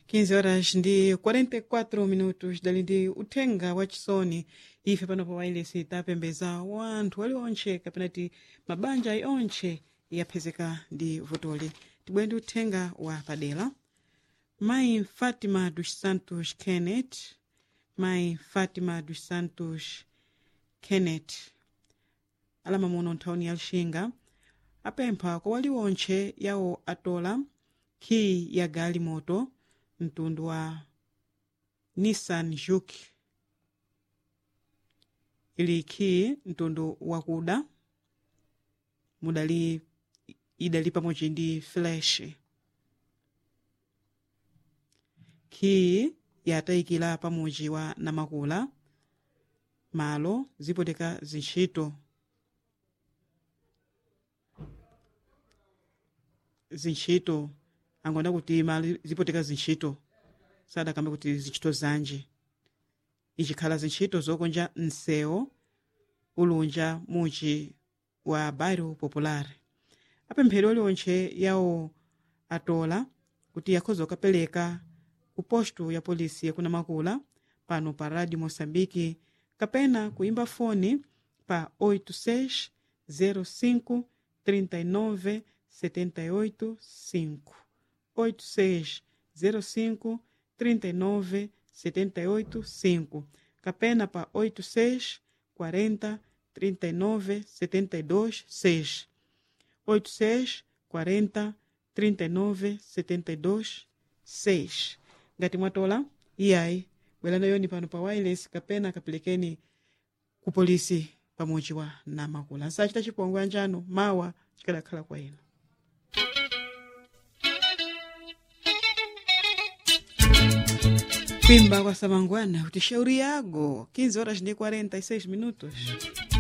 15 horas ndi 44 minutos dali ndi uthenga wa chisoni ife pano pa wailesi tapembeza wanthu aliwontche kapena ti mabanja ayi ontche yaphezeka ndi vutoli tibwere ndi uthenga wa padera mayi fatima dos santos kenneth mayi fatima dos santos kenneth alamamuno nthawini ya lixinga apempha kwa waliwontche yawo atola khiyi ya gali moto mtundu wa nissan juke ili khiyi mtundu wakuda mudali idali pamodzi ndi flash khiyi yatayikira pamudzi wa namakula malo zipoteka zintchito zintchito angona kuti mali zipoteka zintchito sadakambe kuti zintchito zanje ichikhala zintchito zokonja msewu ulunja muchi wa bairro popular apemphero aliwontche yawo atola kuti yakhoza kukapereka ku posto ya polisi yakunamakula pano pa radio moçambique kapena kuimba foni pa 86 05 39 78 5 86 05 39 78 5 kapena pa 86 40 39 72 6 86 40 39 72 6 ngati mwatola iyayi bwerani yoni pano pa wireless kapena kapelekeni ku polisi pamodzi wa namakula nsachita chipongwe anjano mawa chikadakhala kwa inu Pimba kwa Samangwana, kuti shauri yago 15 horas ndi 46 minutos.